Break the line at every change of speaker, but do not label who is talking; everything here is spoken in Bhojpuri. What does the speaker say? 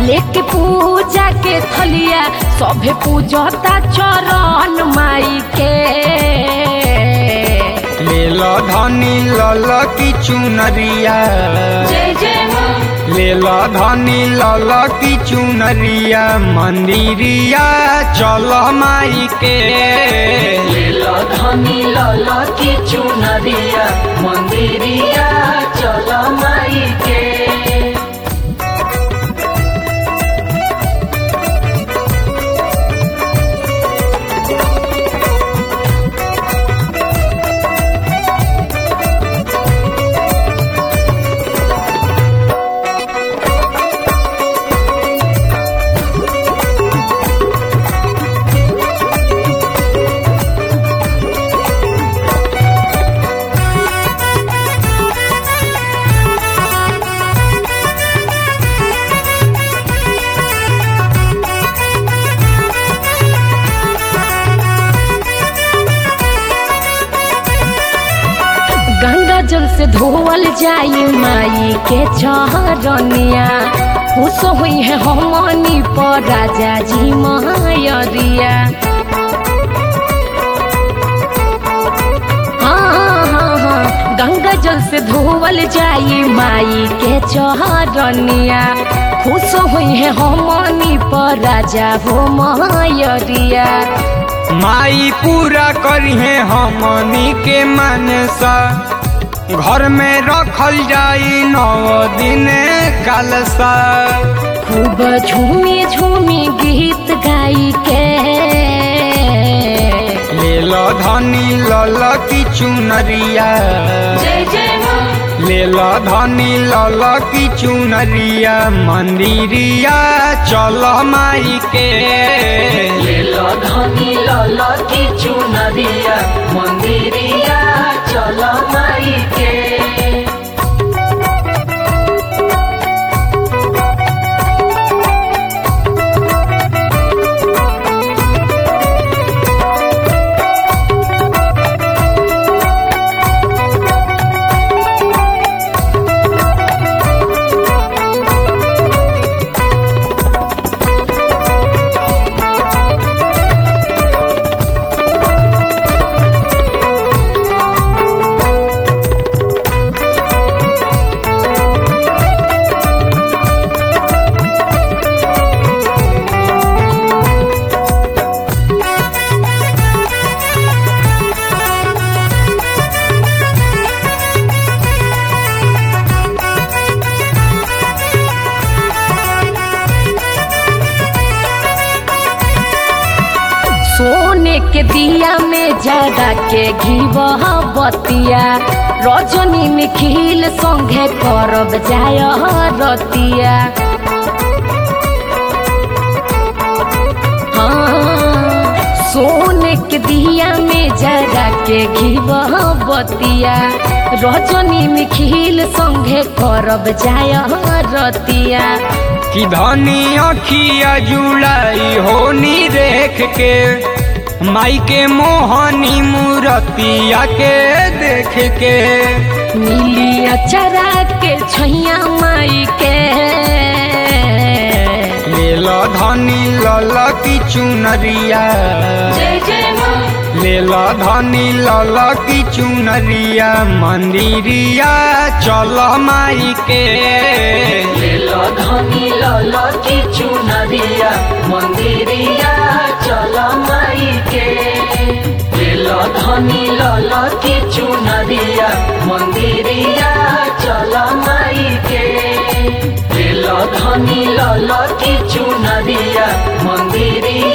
लेके पूजा के थलिया सभे पूजता चरण माई के
ले लो धनी लल की चुनरिया
जय जय माँ
ले लो धनी लल की चुनरिया मंदिरिया चल माई के
लीला धनी लाला की चुनरिया मंदिरिया चल माई के गंगा जल से धोवल जाई माई के चरनिया खुश हुई है हमनी पर राजा जी महरिया हाँ हाँ हाँ गंगा जल से धोवल जाई माई के चरनिया खुश हुई है हमनी पर राजा हो महरिया
माई पूरा करिहे हमनी के मनसा घर में रखल जाई नौ दिन कलसा
खूब झूमी झूमी गीत गाई के
ले लो धनी लल की चुनरिया
जय जय माँ
ले लो धनी लल की चुनरिया मंदिरिया चल माई के
लीला धनी लाला की चुनरिया मंदिरिया चल माई के सोने के दिया में जरा के घीबह बतिया रजनी निखिल संगे करब जाय रतिया हाँ, सोने के दिया में जरा के घीबह बतिया रजनी निखिल संगे करब जाय रतिया
कि धनी अखिया जुलाई होनी देख के माई के मोहनी मूरतिया के देख के
मिली अचरा के छैया माई के
ले लो धनी लल की चुनरिया
जय जय माँ
ले लो धनी लल की चुनरिया मंदिरिया चल माई के
लीला धनी लाला की चुनरिया मंदिरिया चल माई के लीला धनी लाला की चुनरिया मंदिरिया चल माई के लीला धनी लाला की चुनरिया मंदिरिया